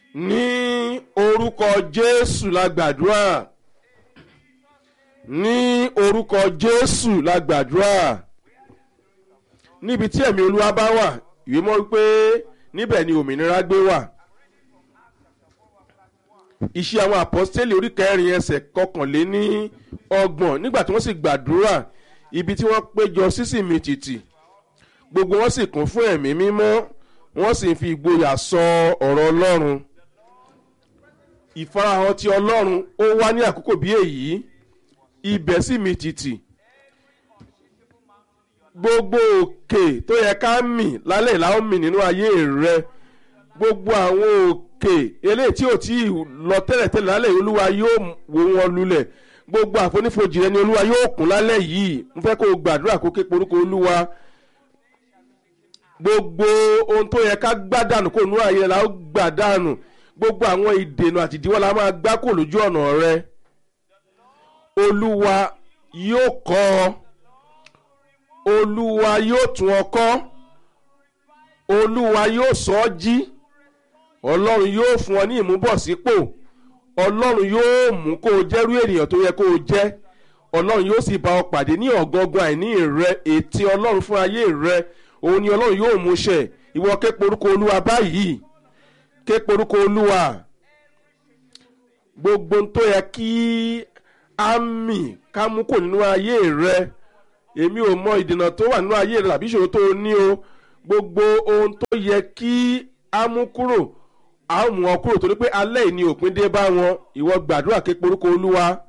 ní orúkọ jésù la gbàdúrà ní orúkọ jésù la gbàdúrà níbi tí ẹ̀mí olúwa bá wà ìwé mọ́ wípé níbẹ̀ ni òmìnira gbé wà iṣẹ́ àwọn àpọ́stélì orí kẹrin ẹsẹ̀ kọkànléní ọgbọ̀n nígbà tí wọ́n sì gbàdúrà ibi tí wọ́n péjọ sísì mi tìtì gbogbo wọn sì kún fún ẹ̀mí mímọ́ wọ́n sì fi ìgboyà sọ ọ̀rọ̀ ọlọ́run ìfarahàn ti ọlọ́run ó wá ní àkókò bí èyí ibẹ̀ sì mi tìtì gbogbo òkè tó yẹ ká mì lálẹ́ ìlàó mì nínú ayé rẹ gbogbo àwọn òkè eléyìí tí ò tí ì lọ tẹ́lẹ̀tẹ́lẹ̀ lálẹ́ yìí olúwa yóò wó wọn lulẹ̀ gbogbo àfonífojì rẹ ni olúwa yóò kún lálẹ́ yìí n fẹ́ kó o gbàdúrà kó ké porúkọ olúwa gbogbo ohun tó yẹ ká gbádànù kó nú ayé la ó gbàdànù gbogbo àwọn ìdènà àti ìdíwọ́ la máa gbá kó lójú ọ̀nà rẹ olúwa yóò kọ́ ọ olúwa yóò tún ọ kọ́ olúwa yóò sọ ọ́ jí ọlọ́run yóò fún ọ ní ìmúbọ̀sípò ọlọ́run yóò mú kó o jẹ́rú ènìyàn tó yẹ kó o jẹ́ ọlọ́run yóò sì bá ọ pàdé ní ọ̀gọ́ngàn àìní rẹ ètí ọlọ́run fún ayé rẹ òun ni ọlọ́run yóò mú ṣẹ ìwọ ké porúkọ olúwa báyìí ké porúkọ olúwa gbogbo tó yẹ kí á mì ká mú kò nínú ayé rẹ èmi ò mọ ìdènà tó wà nínú ayé rẹ tàbí ìṣòro tó o ní o gbogbo ohun tó yẹ kí á mú kúrò á mú ọ kúrò torí pé alẹ́ ìní òpin dé bá wọn ìwọ gbàdúrà ké porúkọ olúwa